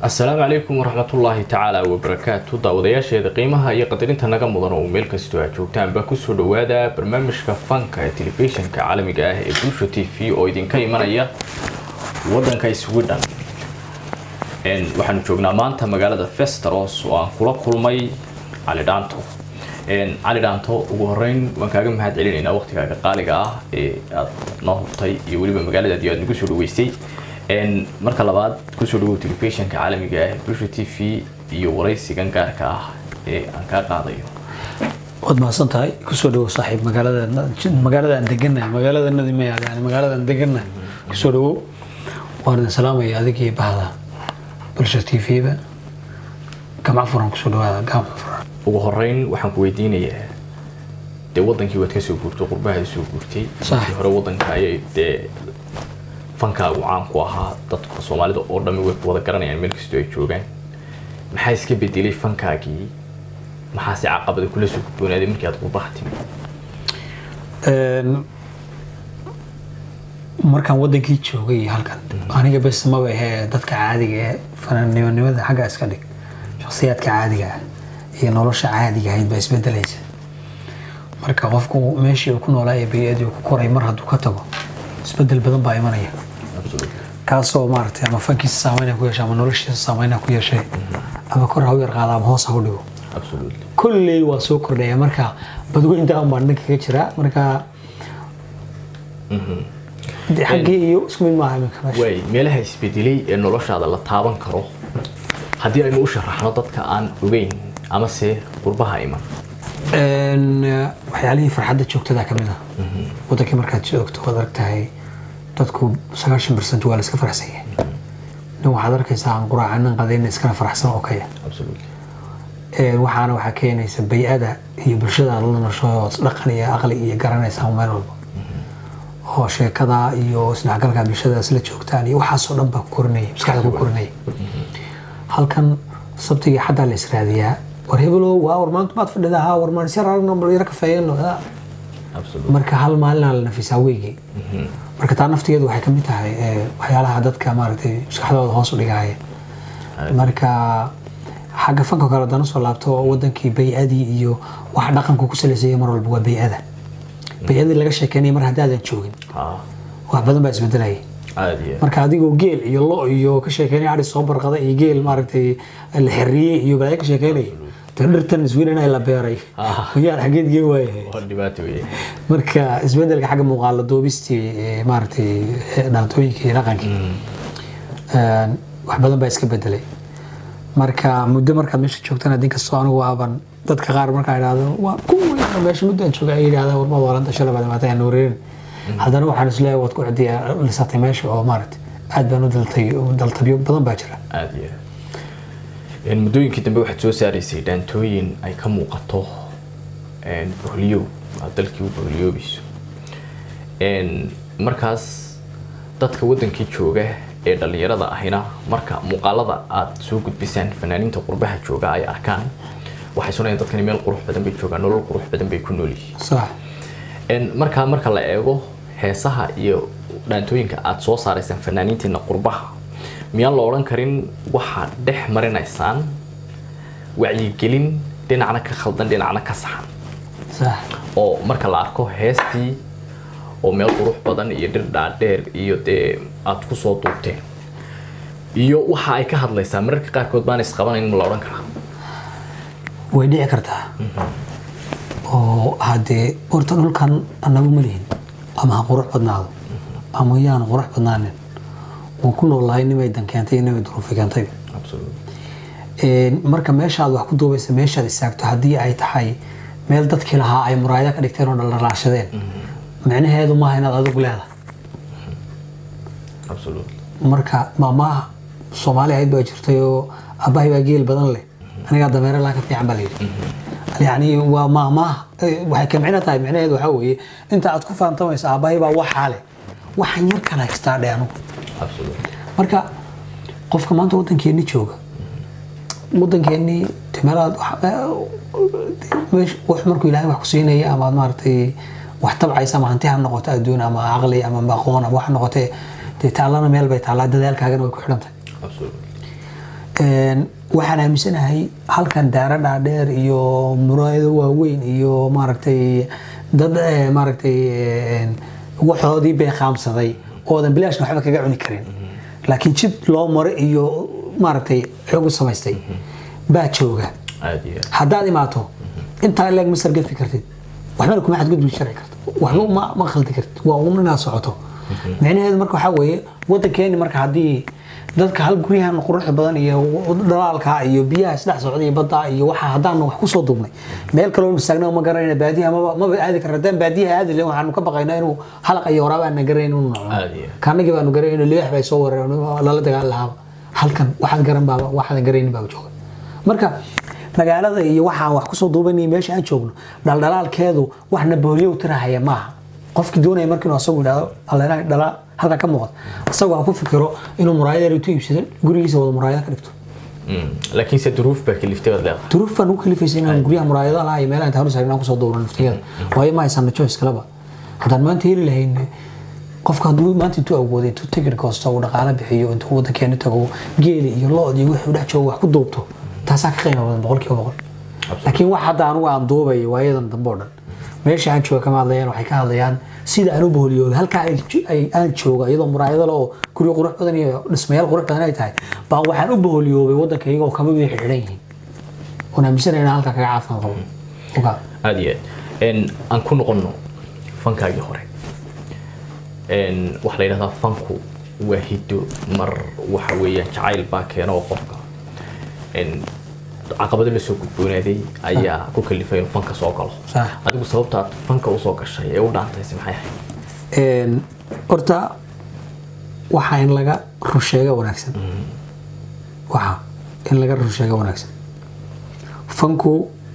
asalaamu calaykum waraxmatullaahi tacaala wabarakaatu daawadayaasheeda qiimaha iyo qadarinta naga mudan oo meel kastoo aad joogtaanba kusoo dhawaada barnaamijka fanka ee telefishinka caalamiga ah ee bulsho t v oo idinka imanaya wadanka sweden waxaanu joognaa maanta magaalada festeros oo aan kula kulmay cali dhaanto cali dhaanto ugu horeyn waan kaaga mahad celinaynaa waqtigaaga qaaliga ah ee aad noo hurtay iyo weliba magaaladaadi aad nagu soo dhaweysay marka labaad kusoo dhawow telefishinka caalamiga ah bulsho t v iyo waraysigan gaarka ah ee aan kaa qaadayo waad mahadsan tahay kusoo dhawow saaxiib magaalada magaalada aan deganahay magaaladanadi ma yaad yani magaalada aan deganahay kusoo dhawow waan idin salaamaya adigii bahda bulsho t v-ba gamco furan kusoo dhawaada gamco furan ugu horeyn waxaan ku weydiinayaa dee wadankii waad kasoo guurtay qurbahaad soo guurtay Sax. markii hore wadanka ayay dee fankaagu caan ku ahaa dadka soomaalida oo dhammi way wada garanayaan meel kastoo ay joogaan maxaa iska bedelay fankaagii maxaase caqabada kula soo gudboonaaday markii aad qurbaha timi Een, markaan wadankii joogay iyo halkan aniga bes maba ahee dadka caadiga ee fanaanimanimada xagga iska dhig shakhsiyaadka caadiga ah iyo nolosha caadiga ahayd baa isbedelaysa marka qofku meeshii uu ku noolaa ee bay-adii uu ku koray mar hadduu ka tago isbedel badan baa imanaya Absolutely. kaasoo maaragtay ama fankiisa saameyn ha ku yeeshay ama noloshiisa saameyn ha ku yeeshay ama kor ha u yar qaada ama hoos ha u dhigo Absolutely. kolley waa soo kordhaya marka badweynta baan dhanka kaga jiraa marka de xaggii iyo isku mid maaha iminka meesha waay meelaha isbedelay ee noloshaada la taaban karo haddii aynu u sharaxno dadka aan ogeyn amase qurbaha iman Een, waxyaalihii farxadda joogtada ka mid ah wadankii markaad joogto waad aragtahay dadku sagaashan percent waa la iska faraxsan yahay nin waxaad arkaysaa aan quraaca nin qadayna iskana faraxsan oo kaya Absolutely. Een, waxaana waxaa keenaysa bay-ada iyo bulshada aad la nosho oo dhaqan iyo aqli iyo garanaysaa meel walba oo sheekada iyo isdhexgalka bulshada isla joogtaan iyo waxaasoo dhan baa ku korinaya maskaxda ku korinaya halkan sabtigii xataa la israadiyaa war hebelow waa war maanta maad fadhidaa haa war maanisya aragno bal yara kafeeyano Absolutely. marka hal maalinaa la nafisaa weygii marka taa naftigeedu waxay kamid tahay eh, waxyaalaha dadka maaragtay maskaxdooda hoos u dhigaya marka xagga fanka kale haddaan usoo laabto wadankii bay-adii iyo waxa dhaqanku ku salaysaya mar walba waa bay-ada bay-adii laga sheekeynaya mar haddaadan joogin Ah, wax badan baa isbedelaya aad iyo marka adigoo geel iyo lo iyo ka sheekeynaya ari soo barqada iyo geel maaragtay la xeriyey iyo balaayo ka sheekeynaya dee dhirtan iswiinana la beeray Ah. yaan xageed gee waayahay waa dhibaato weeye marka isbedelka xagga muuqaala duubistii ee, maaragtay ee, dhaantooyinkii iyo dhaqankii Een, wax badan baa iska bedelay marka muddo markaad meesha joogtana din kastoo anigu waaban dadka qaar markaa idhaahdo waa kuwii meesha muddaan jooga ay yidhahdaan war ma walanta shalay baad imaatay aan wareerin haddana waxaan isleeyahay waad ku cidiya lisatay meesha oo maaragtay aad baan u daltay daltabyo badan baa jira aad iyo aad Een, muddooyinkii dambe waxaad soo saaraysay dhaantooyin ay ka muuqato een, bohliyow aad dalkii u bohliyoobayso Een, markaas dadka wadankii jooga ee dhalinyarada ahina marka muuqaalada aad soo gudbisaan fanaaniinta qurbaha jooga ay arkaan waxay sunayaan dadkani meel qurux badan bay joogaan nolol qurux badan bay ku nool yihiin sax Een, markaa marka la eego heesaha iyo dhaantooyinka aad soo saaraysaan fanaaniintiina qurbaha miyaan la odhan karin waxaad dhex marinaysaan wacyigelin dhinacna ka khaldan dhinacna ka saxan sax oo marka la arko heestii oo meel qurux badan iyo dhir dhaadheer iyo dee aad ku soo duubteen iyo waxa ay ka hadlaysaa mararka qaarkood baan isqabanayn ma la odhan karaa way dhici kartaa oo haddee horta dhulkan anagu ma lihin ama ha qurux badnaado ama yaan qurux badnaanin waan ku noolahay nimay dan keentay nimay duruufi keentay Absolutely. Een, marka meeshaad wax ku duubaysa meeshaad istaagto haddii ay tahay meel dadkii lahaa ay muraayado ka dhigteen oo dhaldhalaashadeen micnaheedu maaha inaad adigu leedahay Absolutely. marka maamaha soomaali ahayd baa jirtay oo aabbahay baa geel badan leh anigaa dameere laa ka fiican baa layidhi yacni waa maamaha eh, waxay ka micno tahay micnaheedu waxaa weeye inta aad ku faantamayso aabbahay baa waxaa leh waxaan yar kala haystaa dhe anugu Absolutely. marka qofka maanta waddankeennii jooga waddankeennii timelaad wax markuu ilaahay wax ku siinaya ama aad maaragtay wax tabcaysa ama hanti ha noqoto adduun ama aqli ama aqoon ama wax noqotee dee taallana meel bay taallaa dadaalkaagana way ku xidhan tahay Absolutely. Een, waxaan aaminsanahay halkan daara dhaadheer iyo muraayado waaweyn iyo maaragtay dad eh, maaragtay een, waxoodii beeqaamsaday oodan bilaashna waxba kaga cuni karin laakiin jid loo maro iyo maaragtay xoog u samaystay baa jooga aad iyo aad haddaad imaato intaa leeg ma sargafi kartid waxbana kuma xadgudbi sharci karto waxba ma, ma khaldi kartid waa un inaad socoto micnaheedu marka waxaa weeye wadankeeni marka haddii dadka hal guryahan quruxda badan iyo dhalaalka iyo biyaha isdhex socda iyo badda iyo waxa haddaan wax kusoo duubnay meel kaloo istaagna ma garanayna baadiyaha maba maba aadi karna haddaan baadiyaha aadi lahayn waxaanu ka baqaynaa inuu halaq iyo waraab aan garanayn inuu noco Aad iyo aad. kaanagii baanu garanayno libaax bay soo weerareen lala dagaal lahaaba halkan waxaad garan baaba waxaadan garaynin baaba jooga marka magaalada iyo waxaan wax kusoo duubanay meesha aan joogno dhaldhalaalkeedu waxna booliyow tirahaya maaha qofkii doonaya marka inuu asagu idhaahdo alleenaha dhalaa halkan ka muuqata asagoo ha ku fikiro inuu muraayad intuu iibsado gurigiisa wada muraayad ka dhigto Mm. laakiinse duruuf baa kaliftay baad leedahay duruuf baan ugu kalifaysa inaan guryaha muraayadaha lahaa iyo meelaha intaan horsaagna aan kusoo duubno naftiyada waayo ma haysana choice kaleba haddaan maanta heli lahayn qofka hadduu maanta intuu awooday intuu tigir goosto uu dhaqaale bixiyo intuu wadankeena tago geeli iyo lood iyo wixii dhex joogo wax ku duubto taasaa ka qiimo badan boqolkiiba boqol laakiin wax hadda anugu aan duubayo waayadan dambe oo dhan meesha aan jooga kama hadlayaan waxay ka hadlayaan sida aan u boholiyooday halkaa ay jo- ay- aan jooga iyadoo muraayado le oo guryo qurux badan iyo dhismayaal qurux badan ay tahay baan waxaan u boholiyoobay wadanka iyagoo kama wada xidhan yihiin oon aaminsanay inaan halkaa kaga caafimaad qabo ogaa aad iyo aad Een, aan ku noqono fankaagii hore Een, waxaa la yidhahdaa fanku waa hiddo mar waxa weeyaan jacayl baa keena oo qofka Een, caqabado lasoo gudboonaaday ayaa ku kalifay inuu fanka soo galo Sax. adigu sababta aad fanka usoo gashay ee u dhaantayse maxay ahayd Een, horta waxaa in laga rusheega wanaagsan waxa in laga rusheega wanaagsan fanku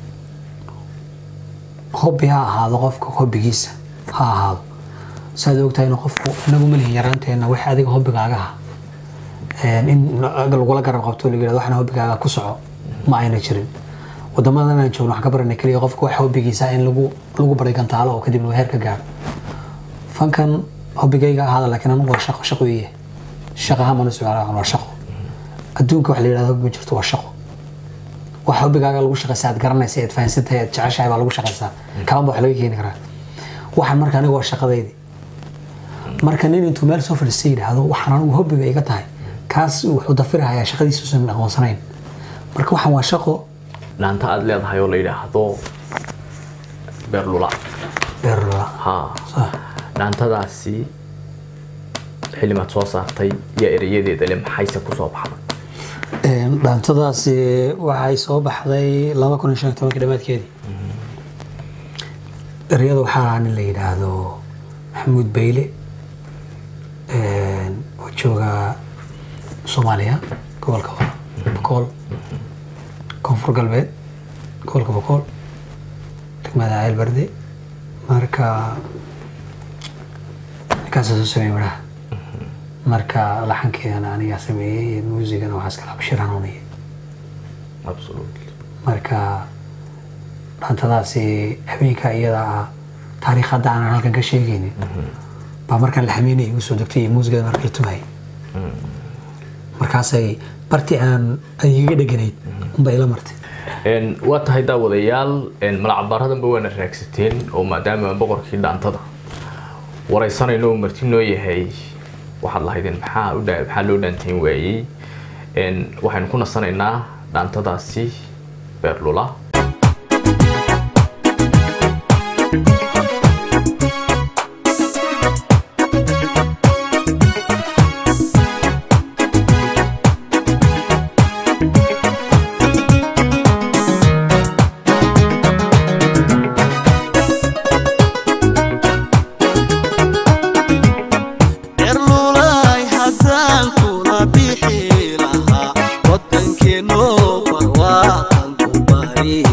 hobbi ha ahaado qofka hobbigiisa ha ahaado saad ogtahay in qofku inagu malihin yaraanteena wax adiga hobbigaaga ah Een, in lagula garab qabto la yirahdo waxna hobbigaaga ku soco ma ayna jirin wadamadan aan joogno waxaan ka baranay keliya qofka wax hobbigiisa in lagu lagu baray gantaalo oo kadibna uu heer ka gaaro fankan hobbigayga ahaada laakiin anigu waa shaqo shaqo iye shaqaha mana sucaala waa shaqo adduunka wax la yidhahdo hobbi ma jirto waa shaqo wax hobbigaaga lagu shaqaysaa aad garanaysa aad fahansantahay aad jeceshahay baa lagu shaqaysaa kaban baa wax laga keeni karaa waxaan marka aniga waa shaqadaydi marka nin intuu meel soo fadhiistay yidhaahdo waxaan anigu hobbiga iga tahay kaas wuxuu dafirahayaa shaqadiisa usan aqoonsanayn marka waxaan waa shaqo dhaanta aad leedahay oo la yidhaahdo beerlula beerla ha dhaantadaasi xilimaad soo saartay iyo erayadeeda le maxayse kusoo baxday dhaantadaasi waxay soo baxday laba kun iyo shan iyo tobankii dhammaadkeedii eryada waxaa ahaa nin la yidhaahdo maxamuud bayle oo jooga soomaaliya gobolka bokool koonfur galbeed gobolka bokool degmada ceel barde marka ninkaasaa soo sameeyey midhaha marka laxankeedana anigaa sameeyey muusigana waxaa iskala bashir hanuuniye absolutely marka dhaantadaasi habeenka iyada ah taariikh hadda aanan halkan ka sheegaynin baa markaan la xameynayay igu soo degtay iyo muusigada marka la tumayay markaasay barti aan igaga dheganayd unba ila martay Een, waa tahay daawadayaal een, malacabaradanba waana raagsateen oo maadaama aan boqorkii dhaantada waraysanayno uu marti noo yahay waxaad lahaydeen maxaa u dha- maxaa loo dhaantayn waayey Een, waxaynu ku nasanaynaa dhaantadaasi beerlula erlulay haddaan kula bixi lahaa wadankeenno barwaaqan ku bari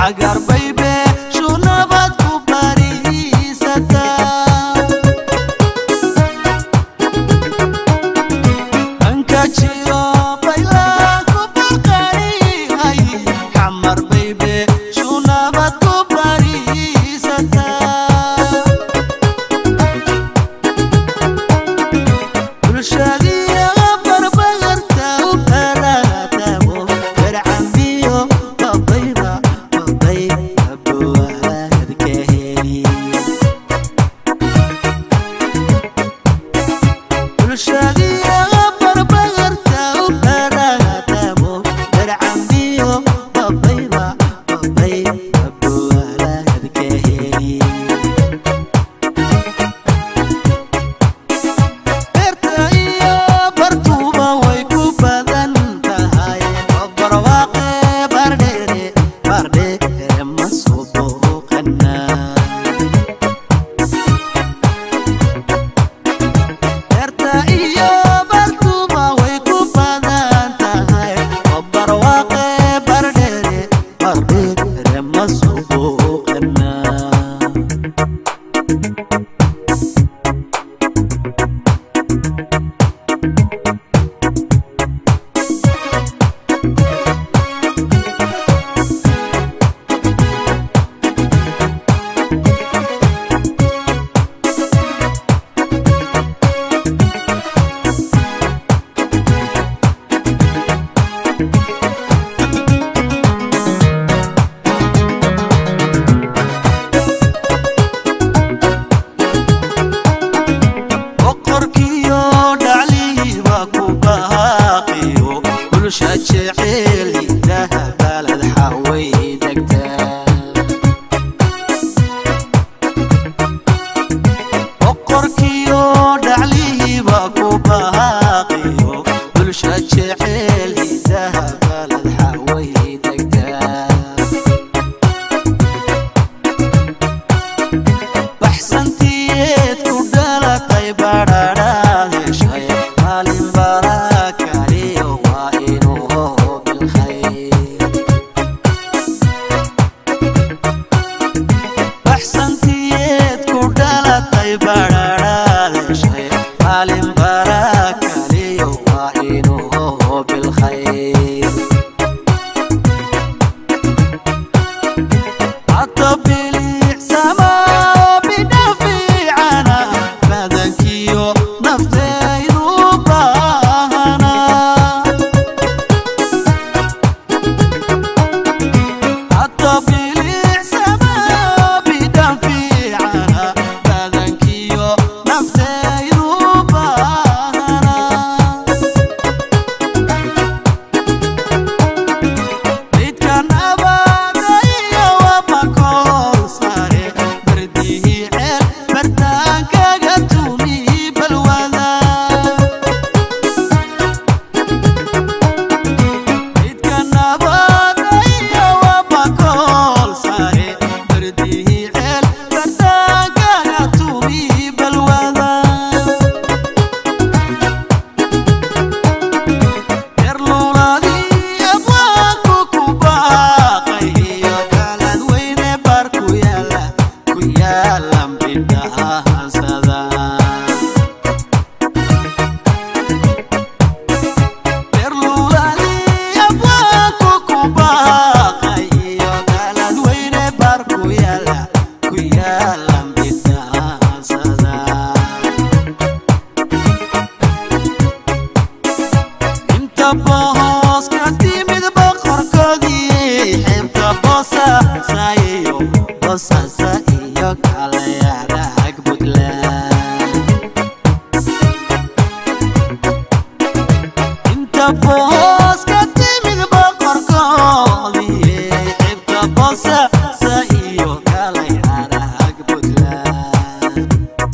hagar baybe shunabad ku bariisataa ankajiyo baylaan ku baqarihay xamar baybe shunabad ku bariisataa bulshadiya barbagarta u baraatabo garcambiyo babayda babay abuwaadka heli bulshadiya barbagarta u baraatabo garcambiyo babayda babay abuwaadka heli beerta iyo bartuuba way ku badan tahay barwaaqe bardheere bardheere ma soo booqana beerta iyo bartuuba way ku badan tahay barwaaqe bardheere bardheere ma soo booqana boqorkiyo dhaclihiiba ku bahaaqiyo bulsha jeceelidaha balad xaway degtaa boqorkiyo dhaclihiiba ku bahaaqiyo bulsha jeceelidaha balad xaway degtaa baxsantiyeed ku dhalatay badhadhaad heshay maalin barakaliyo waa inuu bilkhayr baxsantiyeed ku dhalatay badhadhaad heshay maalin barakaliyo waa inuu bilkhayr حتى بالإحسامة بدافعنا بدنكيو نفتين وباهنا حتى بالإحسامة بدافعنا بدنكيو نفتين وباهنا midkan abaadayo wabakool sare bardihii ceel bartaankaga tumi balwada midkan abaadayo wabakool sare bardihii ceel bartaankaga tumi balwada erluladii abwaanku ku baaqay iyo kalad weyne bar ku yaala ku yaalan bidhaha hansada erluladii abwaanku ku baaqay iyo kalad weyne bar ku yaala ku yaalan bidhaha hansada inta bohoos ka timid boqorkoodii xeebta boosasa iyo boosasa iyo kalayaada hag puntland inta bohoos ka timid boqorkoodii xeebta boosasa iyo kalayaada hag puntland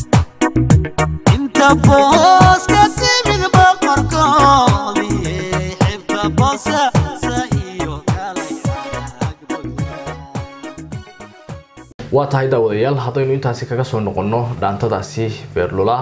inta boos ka timid boqorkoodii xibta boosasa iyo kalay waa tahay daawadayaal haddaynu intaasi kaga soo noqonno dhaantadaasi beerlula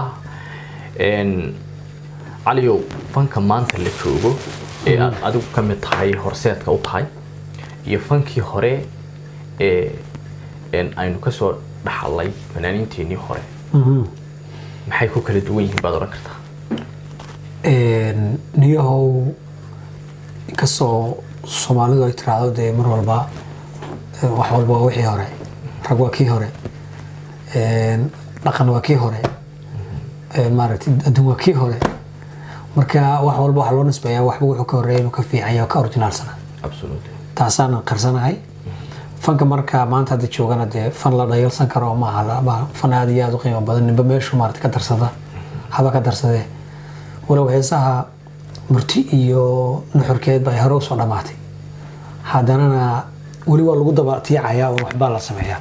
caliyow fanka maanta la joogo ee aad adigu ka mid tahay horseedka u tahay iyo fankii hore ee een aynu kasoo dhaxalay fanaaniinteenii hore Mhm. maxay ku kala duwan yihiin baad odhan kartaa Een, niyahow inkastoo soomaalidu ay tiraahdo dee mar walba eh, wax walba waa wixii hore rag waa kii hore Een, dhaqan waa kii hore Een, maaragtay adduun waa kii hore marka wax walba waxaa loo nisbeeyaa waxba wuxuu ka horeeya inuu ka fiican yahay oo ka originaalsana absolutely taasaan qarsanahay fanka marka maanta hadda joogana dee fan la dhayalsan karo maaha la- ma- fan aad iyo aad u qiimo badan ninba meeshu maarata ka darsada haba ka darsadee walow heesaha murti iyo nuxurkeedba ay hore usoo dhammaatay haddanana weli waa lagu daba tiicayaa oo waxbaa la sameeyaa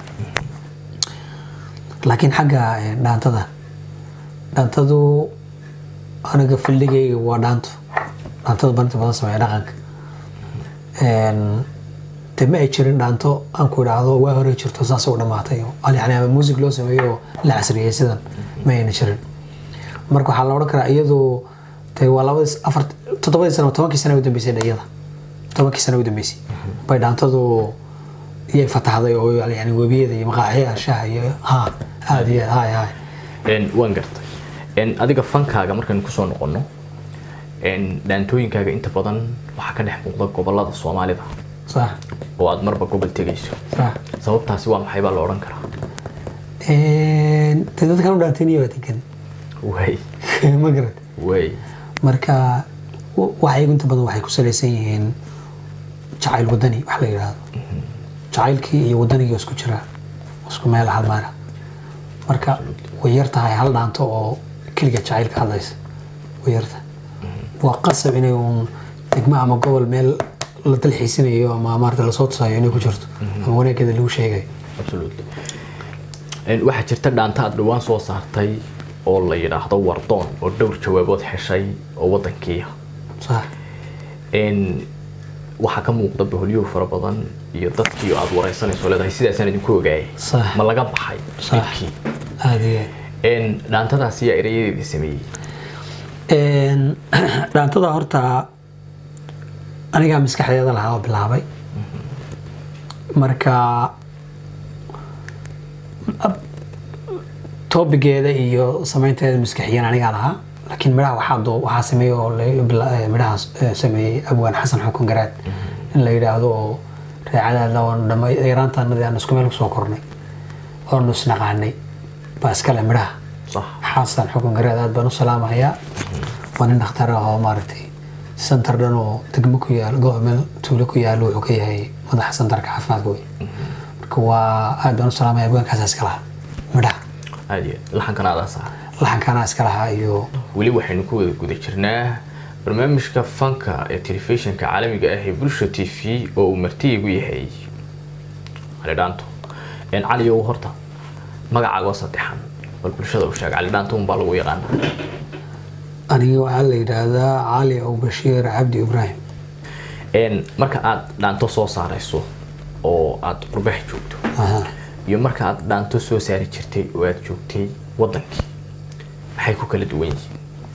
laakiin xagga eh, dhaantada dhaantadu aniga fildigayga waa dhaanto dhaantada barinta badan sameeya dhaqanka Een, dee ma ay jirin dhaanto aan ku idhaahdo waa hore jirto saas u dhamaatay oo al- yani ama music loo sameeyo oo la casriyey sidan ma ayna jirin marka waxaa la odhan karaa iyadu dee waa labadii afar toddobadii sano tobankii sano u dambeysay dhayada tobankii sano u dambeysay bay dhaantadu iyay fatahday oo yani webiyada iyo maqaaxiyaha shaha iyo ha aad iyo aad hay hay Een, waan gartay Een, adiga fankaaga markaynu kusoo noqono een, dhaantooyinkaaga inta badan waxaa ka dhex muuqda gobolada soomaalida sax oo aad marba gobol tegayso sax sababtaasi waa maxay baa la odhan karaa Een, dee dadkan u dhaantayniya waa degan way ma garad way marka wa- waxaygu inta badan waxay ku salaysan yihiin jacayl wadani wax la yidhaahdo jacaylkii iyo wadanigii oo isku jira isku meel hal meel ah. marka way yar tahay hal dhaanto oo keliga jacayl ka hadlaysa way yar tahay waa qasab inay uun degmo ama gobol meel la dalxiisinayo ama maarata lasoo tusayo inay ku jirto ama wanaageeda lagu sheegayo absolutely Een, waxaa jirta dhaanta aad dhawaan soo saartay oo la yidhaahdo wardoon oo dhowr jawaabood heshay oo wadankiiya sax Een, waxaa ka muuqda baholyo fara badan iyo dadkii aad wareysanayso leedahay sidaasaan idinku ogaayay Sax. ma laga baxay sax dhibkii aada iyo aad Een, dhaantadaasi yaa erayadeedii sameeyey Een, dhaantada horta anigaa maskaxdeeda lahaa oo bilaabay marka ab- toobigeeda iyo samaynteeda maskaxiyan anigaa lahaa laakiin midhaha waxaa doo waxaa sameeyey oo la- bila- eh, midhaha eh, sameeyey abwaan xasan xukun garaad in la yidhaahdo oo reecadaadla oo dhama yaraantaanadii aan isku meel kusoo kornay oonu isnaqaanay baa iskale midhaha sax xasan xukun gareed aad baan u salaamahayaa waa nin dhakhtar ah oo maaragtay center dhan oo degmo ku yaal gobol tuulo ku yaalo wuxuu ka yahay madaxa centerka caafimaadka wey marka waa aad baan u salaamaya abwaankaasa iska lahaa midhaha aad iyo aad. laxankan aadaa saara laxankaana iska lahaa iyo weli waxaynu ku wada guda jirnaa barnaamijka fanka ee telefishinka caalamiga ah ee bulsha t v oo uu martiyigu yahay cali dhaanto Een, cali ow horta magacaaga oo saddexan bal bulshada u sheeg cali dhaanto unbaa lagu yaqaanaa aniga waxaa la yidhaahdaa cali ow bashiir cabdi ibraahim Een, marka aad dhaanto soo saarayso oo aad qurbaha joogto Aha. iyo marka aad dhaanto soo saari jirtay oo aad joogtay wadankii maxay ku kala duwan yihiin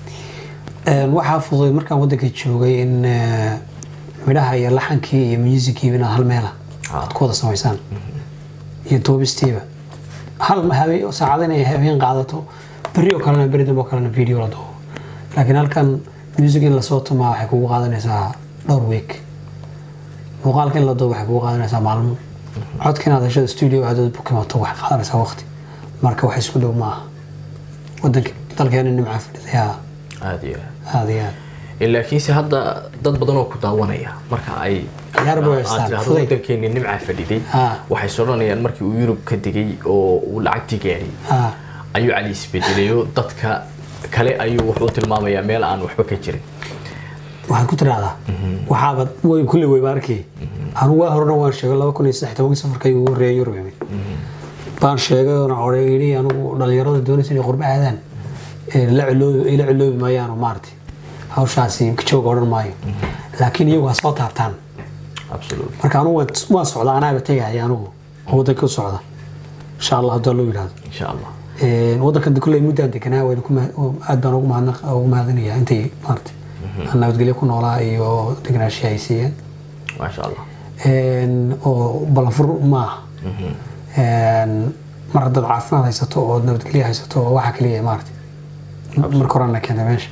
Een, waxaa fududay markaan waddanka joogay in eh, midhaha iyo laxankii iyo muusikiiba inaad hal meela Ah. aad ku wada samaysaan iyo duubistiiba hal habe- saacad inay habeen qaadato beri oo kalena beri dambe oo kalena video la duubo laakiin halkan music in lasoo tumaa waxay kugu qaadanaysaa dhowr week muuqaalka in la duubo waxay kugu qaadanaysaa maalmo codka inaad heshada studio aadood bukimato waxay qaadanaysaa waqti marka wax isku dhow ma aha wadanka dalkeena nimca fadhidayaa aad iyo aad aada iyo aad Ee, laakiinse hadda dad badan oo ku daawanaya marka ay Ciyaar bay aad haystaan, tiraahdo fuday. wadankeeni nimca fadhiday Ah. waxay sodhanayaan markii uu yurub ka degay oo uu lacagtii gaadhay Ah, ayuu cali isbedelayo dadka kale ayuu wuxuu tilmaamayaa meel aan waxba ka jirin waxaad ku tiraahdaa waxaaba way kulle weyba arkay anigu waa horena waan sheegay laba kun iyo saddex tobankii safarka ayuu ugu horreeyay yurub imid baan sheegay oona odhay yidhi anigu dhalinyarada doonaysa inay qurbo aadaan ee la ciloobi ila ciloobi maayaan oo maaragtay hawshaasi jooga odhan maayo laakiin iyagu ha soo taabtaan absolutely marka anigu waan- waan socdaa anaaba tegaya anigu oo waddanka u socda insha allah haddii loo yidhaahdo insha allah Een, waddankan de kulley muddaan deganaa wayna ku mahad- oo aad baan ugu mahadnaq ugu mahadinayaa intay maaragtay aan nabadgelyo ku noolaa iyo deganaanshiya ay siiyeen maasha allah Een, oo ballanfur maaha Een, mar haddaad caafimaad haysato oo nabadgelyo haysato oo waxa kaliya maarata marka horena keenta meesha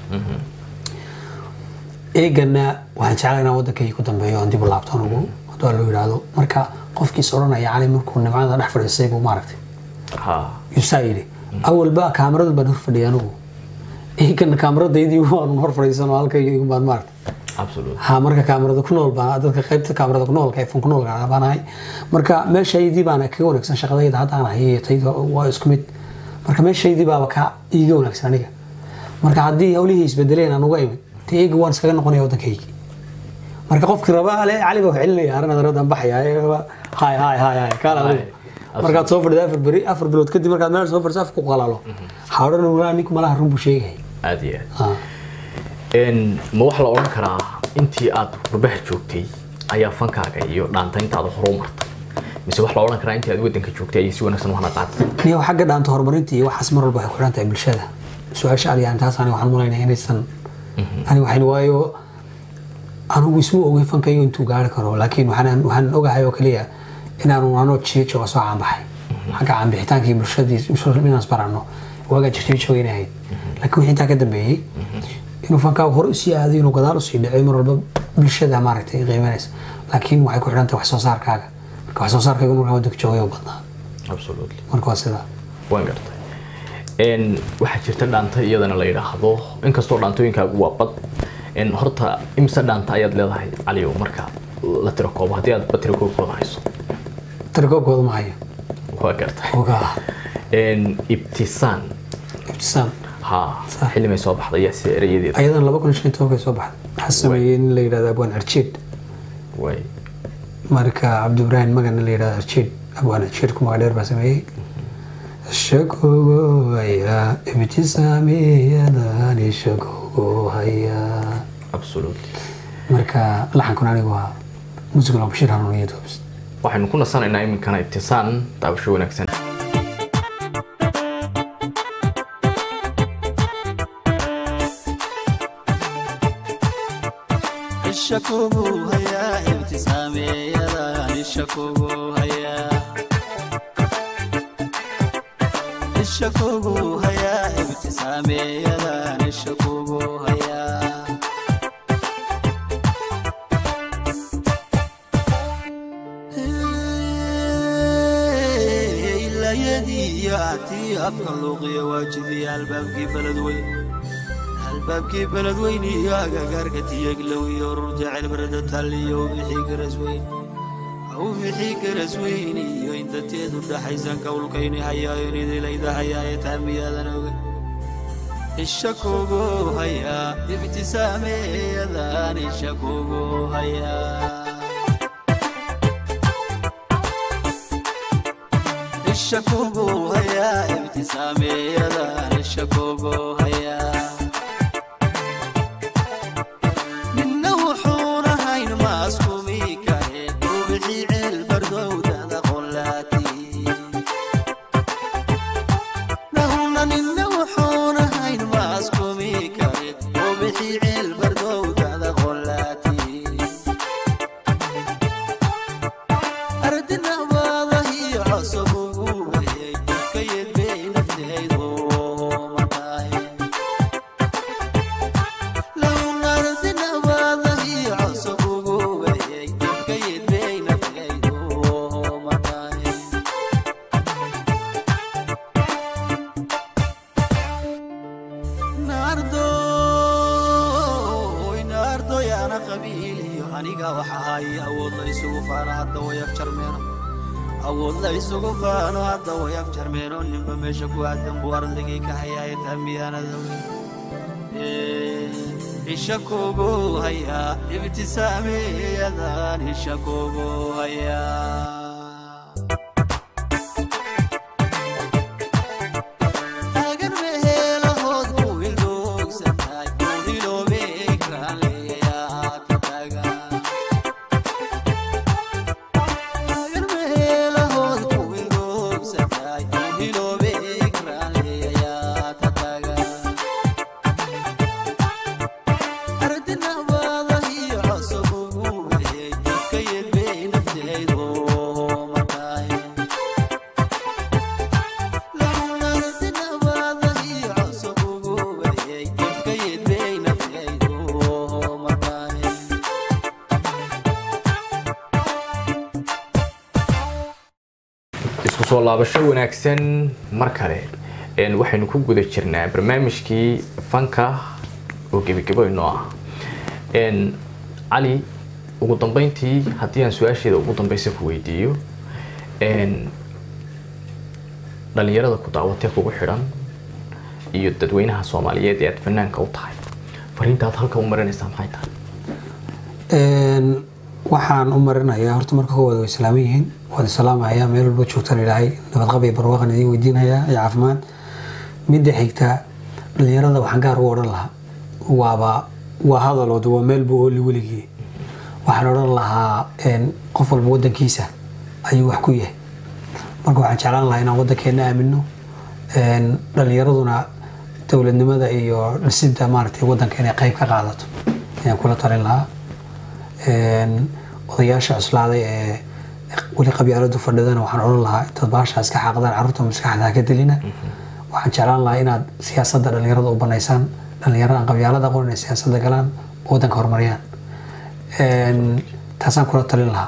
eegana waxaan jeclaa inaan waddankayga ku dambeeyo oon dib u laabto anugu hadduu loo yidhaahdo marka qofkiis odhanaya cali markuu nimcada dhex fadhiistay buu maaragtay ha yuusaa yidhi awalba kaamarada baan hor fadhiyay anigu eegana kaamaradeydii waan hor fadhiisan oo halkayga igu baan maaragtay absolute ha marka kaamarada ku nool baan dadka qaybta kaamarada ku noolka iphone ku nool baan ahay marka meeshaydii baana kaga wanaagsan shaqadayda hadda aan hayay tayda waa isku mid marka meeshaydii baaba ka iiga wanaagsan aniga marka haddii hawlihii isbedeleen aan uga imid dee eega waan iskaga noqonaya waddankaygii marka qofki raba ale cali baa celinaya arrin adarada baxaya hay hay hay hay kaala adigu markaad soo fadhida afar beri afar bilood kadib markaad meel soo fadhiso afku qalalo ha odhan walaa ninku malaha run buu sheegay aad iyo aad Een, ma waxaa la odhan karaa intii aad qurbaha joogtay ayaa fankaaga iyo dhaantayntaada hore u martay mise waxaa la odhan karaa intii aad waddanka joogtay ayay si wanaagsan u hana qaatay niyo xagga dhaanta horumarinta iyo waxaas mar walba waxay ku xiran tahay bulshada su-aasha aliyaan taas ani waxaan mulaynaya inaysan ani waxayn waayo anigu isma ogay fankaygu intuu gaari karo laakiin waxaan waxaan ogahay oo kaliya inaanu anoo jiijo soo caanbaxay xagga caanbixitaankii bulshadii inaan isbarano waagaa jirjiijo inay ahayd laakiin wixii intaa ka dambeeyey inuu fankaagu hore usii aaday inuu gadaal usii dhacay mar walba bulshada maaragtay qiimanaysa laakiin waxay ku xiran tahay wax soo saarkaaga marka wax soo saarkaygu markaa waddanka joogay oo badnaa absolutely marka waa sidaa waan gartay Een, waxaa jirta dhaanta iyadana la yidhaahdo inkastoo dhaantooyinkaagu waa bad een, horta imse dhaanta ayaad leedahay caliyow marka la tiro koobo haddii aad batiro koobkooda hayso tirakoobkooda ma hayo waa gartay ogaa Een, ibtisaan ibtisaam ha Sax. xilli may soo baxday yaa si erayadeeda ayadan laba kun iyo shan iyo tobankay soo baxday waxaa sameeyey nin la yidhahdo abwaan arjiid way marka cabdibrahim magana la yidhahdo arjiid abwaan arjiid ku magac dheer baa sameeyey shakogo hayaa ibtisaamiyadani shakogo hayaa absolutely marka laxankuna anigu waa musigul bashir hanuun iyo doobis waxaynu ku nasanaynaa iminkana ibtisaan daawasho wanaagsan isha kugu hayaa ibtisaameeyadan isha kugu hayaa isha kugu hayaa ibtisaameeyadan isha kugu hayaa ilayadii iyo atii afka luuqiya waajibiya albaabkii beledweyn albaabkii beledweyn iyo agagaarka tiyeglow iyo rur jecel barada talliyo wixii garasweyn aw wixii garasweyn iyo intateedu dhaxaysan kawlkayni hayaayon idilayda hayaaye taamiyaadan oga isha kugu hayaa ibtisaameeyadan isha kugu hayaa isha kugu hayaa ibtisaameeyadan isha kugu hayaa ninna wuxuuna hayn maaskumi kare ubixii ceel bardowdada qolaati nahuna ninna wuxuuna hayn maaskumi kare ubixii ceel bardowdada qolaati ardinabaadahiyo cosobugu wayay ka yedbay naftaydu matahay lawna ardinabaadahiyo cosobugu wayay ka yedbay naftaydu matahay naardoy naardoy ana qabiiliyo aniga waxa hay awood la isugu faano hadda way afjarmeeno awood la isugu faano hadda way afjarmeeno ninba meesha ku aadan buu ardagii ka hayaaye taamiyaanada isha kugu hayaa ibtisaameyadan isha kugu hayaa taagan meelahood buu ildoogsantahay uniloobey kaaleeyaa ka taga taagan meelahood buu ildoogsantahay uniloobey kaaleeyaa ka taga ardinabaadahiyo cosobugu wayay ka yedbay naftaydu soo laabasho wanaagsan mar kale een, waxaynu ku guda jirnaa barnaamijkii fanka oo gebagabo inoo ah Een, cali ugu dambeyntii haddii aan su-aasheeda ugu dambeysa ku weydiiyo een, dhalinyarada ku daawatee kugu xidhan iyo dadweynaha soomaaliyeed ee aad fanaanka u tahay fariintaad halka u marinaysaa maxay tahay Een, waxaan u marinayaa horta marka koowaad way islaaman yihiin waad islaamahayaa meel walba joogtaan ilaahay nabadqab iyo barwaaqan idiin weydiinayaa iyo caafimaad midda xigta dhalinyarada waxaan gaar u odhan lahaa waaba waa hadalooda waa meel buu ooli weligii waxaan odhan lahaa een, qof walba wadankiisa ayuu wax ku yahay marka waxaan jeclaan lahaa inaan wadankeena aamino een, dhalinyaraduna dowladnimada iyo dhisidda maaragtay wadanka inay qayb ka qaadato ayaan kula talin lahaa Een, odayaasha cuslaaday ee weli qabyaaladu fadhidana waxaan odhan lahaa intaad baasha iska xaaqdaan carruurta maskaxda ha ka delina waxaan jeclaan lahaa inaad siyaasadda dhalinyarada u banaysaan dhalinyarada aan qabyaalada aqoon inay siyaasadda galaan oo wadanka horumariyaan Een, taasaan kula talin lahaa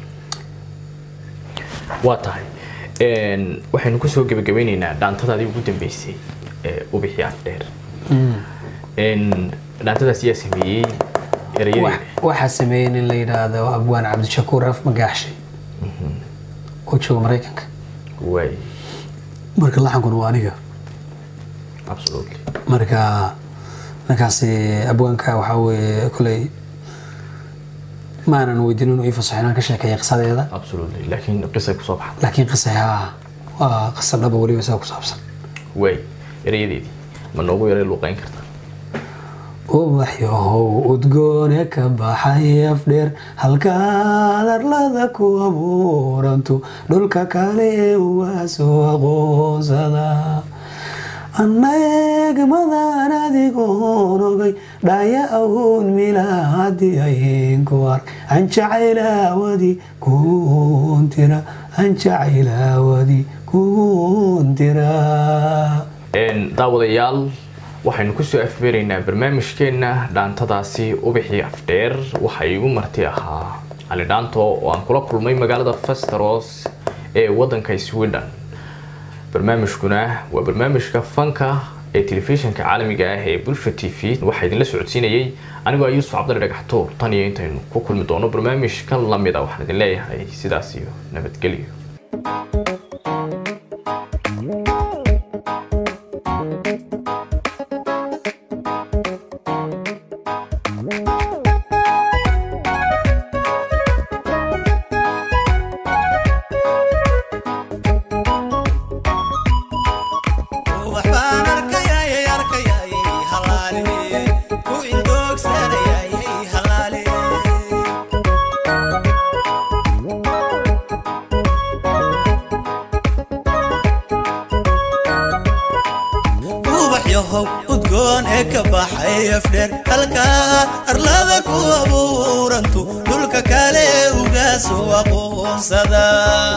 waa tahay Een, waxaynu kusoo gebagabeyneynaa dhaantadaadii ugu dambeysay ee ubixii afdheer Een, dhaantadaas yaa sameeyey erayadeeda Wax- waxaa sameeyey nin la yidhaahdo abwaan cabdishakuur af magaaxshay oo jooga maraykanka waay marka laxankuna waa aniga absolutely marka ninkaasi abwaanka waxaa weeye koley maanan weydiin inuu ii fasaxo inaan ka sheekeeya qisadeeda absolutely laakiin qisay kusoo baxda laakiin qisa haa waa qisa dhaba weliba saa ku saabsan waay erayadeedii ma noogu yaray luuqeyn kartaa ubaxyahow udgoone ka baxay afdheer halkaad arlada ku abuurantu dhulka kale waa soo aqoonsada annaegmadan adigoon ogay dhaya awoon milaadi ayinku ark anjacaylawadi kuuntira anjacaylawadi kuuntira Een, daawadayaal waxaynu kusoo afbeeraynaa barnaamijkeenna dhaantadaasi ubixii afdheer waxaa iigu marti ahaa cali dhaanto oo aan kula kulmay magaalada festeros ee wadanka sweden barnaamijkuna waa barnaamijka fanka ee telefishinka caalamiga ah ee bulsha t v waxaa idinla socodsiinayay anigoo ah yuusuf cabdali dhagaxtuur tan iyo intaynu ku kulmi doono barnaamijkan lamid a waxaan idin leeyahay sidaas iyo nabadgelyo waxbaan arkayay arkayay halaale ku indoogsanayay halaale ubax yahow udgoon ee ka baxay afdheer halkaa arlada ku abuurantu dhulka kale uga soo aqoonsada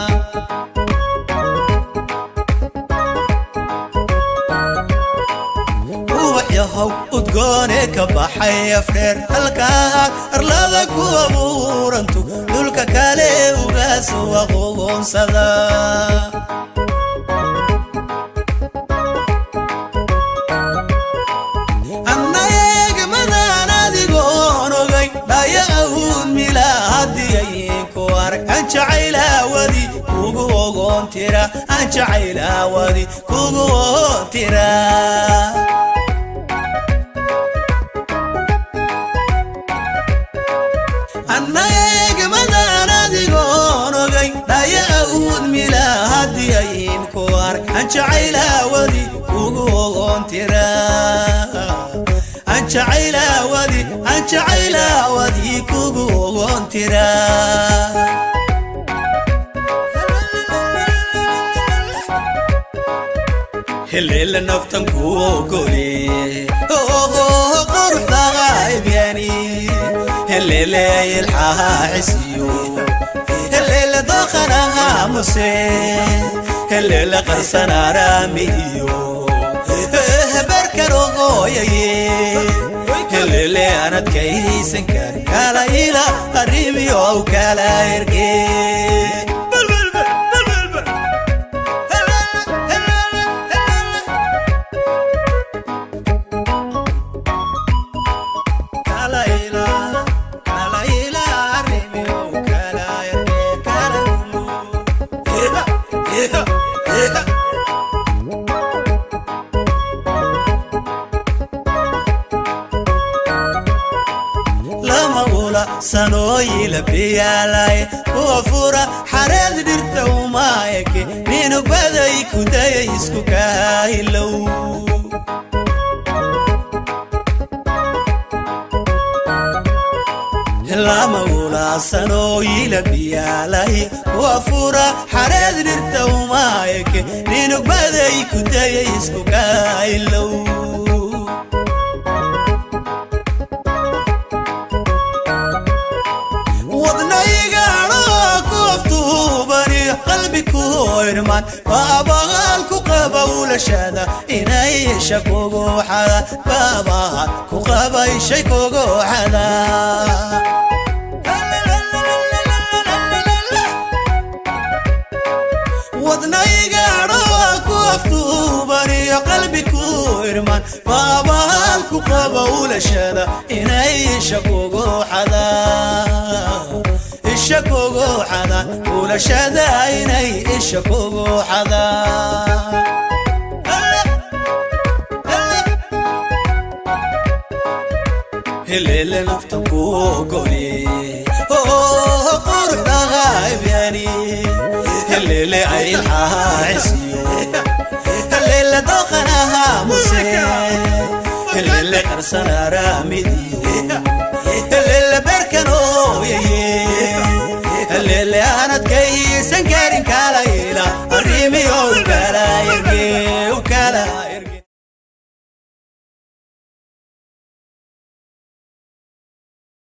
ubax yahow udgoone ka baxay afdheer halkaa arlada ku abuurantu dhulka kale uga soo aqoonsada annaegmadan adigoon ogay dhaya ahuun milaahadiyayinku arag anjacaylawadi kugu ogoontira anjacaylawadi kugu ogoontira annaegmadan adigoon ogay dhaya ahuun milaahadiyayinku arag anjacaylawadi kugu ogoontira anjacaylawadi anjacaylawadi kugu ogoontira heleela naftan ku ogole quruxdaga ibyani heleele ilxaha cisiyo heleele doqanaha muse heleele qarsanaraamiyo heberkarogoyaye helele anadkaysan kari kala ila arrimiyo kala erge lama ula sanooyila biyaalay kuwa fura xareed dhirta umaayake ninugbaday kudaya isku kaahilow lama ula sanooyila biyaalay kuwa fura xareed dhirta umaayake ninugbaday kudaya isku kaahilow wadnaygaadho ku aftuubani qalbi ku irmaan baabaqaal ku qaba ulashada inay isha kuguxada baabaqaal ku qaba ishay kuguxada wadnaygaadho ku aftuubani qalbi ku irmaan baabaqaal ku qaba ulashada inay isha kuguxada isha kuguxada ulashada inay isha kuguxada helele nafta ku goli qurux dhaqaabyani helele aylxaacisiyo helele doqanaha muse helele qarsanaraamidiyo helele berkanooyaye helele aanadkaysan garin kalayla arrimiyow galayage